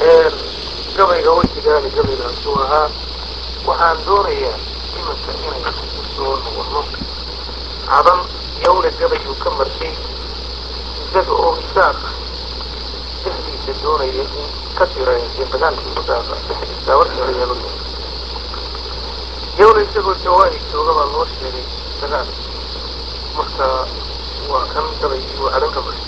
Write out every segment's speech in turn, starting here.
gabayga weydigaani gabaygaasuu ahaa waxaan doonayaa iminka inaynu soo noqono cadan yawle gabayuu ka martay isaga oo isaaq dhexdiisa doonaya in ka tira dagaalkii udaaqa dhexdiisa warkeedayaalo yawle isagoo jawaahi jooga baa loo sheegay dagaal marka waa kan gabaygii uu cadan ka martay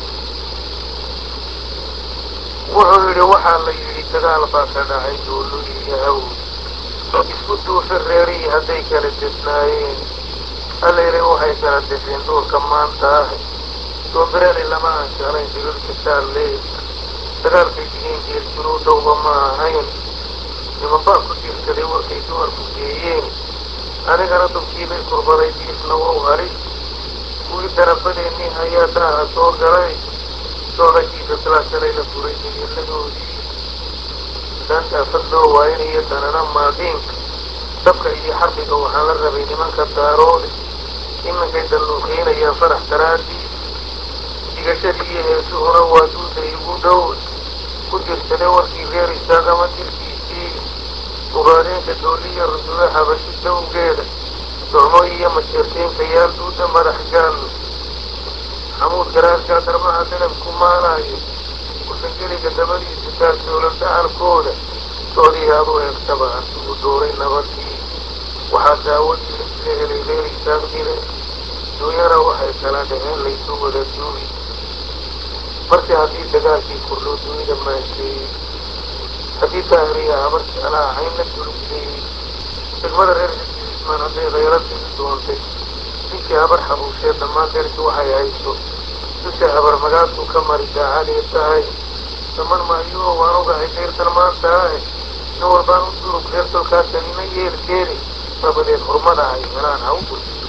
wuxuu yidhi waxaa la yidhi dagaal baa ka dhacay doolo iyo haw isku duufa reerihii hadday kala desnaayeen allayla waxay kala desheen dhulka maanta ah doombireeli lama aanshalayn dirirka saalle dagaalkay digeen geerjiruu dhowba ma ahayn niman baa ku diirsaday warkay dumarku geeyeen anigana dubkiibay kurbaday diisna wow hari kuwii darabadeennii ayaa daaha soo galay soodakiisa silaasalay la furay degeeladoodii daantaafad loo waayinayo danana maadiinka dabka iyo xarbiga waxaan la rabay nimanka daaroode iminkay dalluuqeynayaan farax daraadii digashadii iyo heesuhuna waa duuda igu dhow ku dirsaday warkii reer istaagama dirkiisii ugaadeenka dooliya rusulo habashi dawgeeda docmo iyo majeerteenka yaal duuda madax gaallo xamuud garaarkaa darmaha dalabku maalayo kusangeliga dabadiisu taagdoolan dacalkooda soodii aad u eegtaba asigu dooray nabadii waxaa daawadii la helay reer isaaq dire duunyana waxay kala dhaceen laysu wada duugi marse haddii dagaalkii kordhoo dunida maasheeyey haddii daahiriya habar jeclaa hayn la dulgileeyey degmada reer xismaan hadday khayradii doontay ninkii habar xabuushee dhammaan deerki waxay hayso dusha habar magaadku ka mari daacadee tahay daman maayuo waan ogahay deyrtan maanta ah nin walbaan u durug reer tolkaasanina yeelkeeni dabadeed xurmada ay helaan ha u gurjiso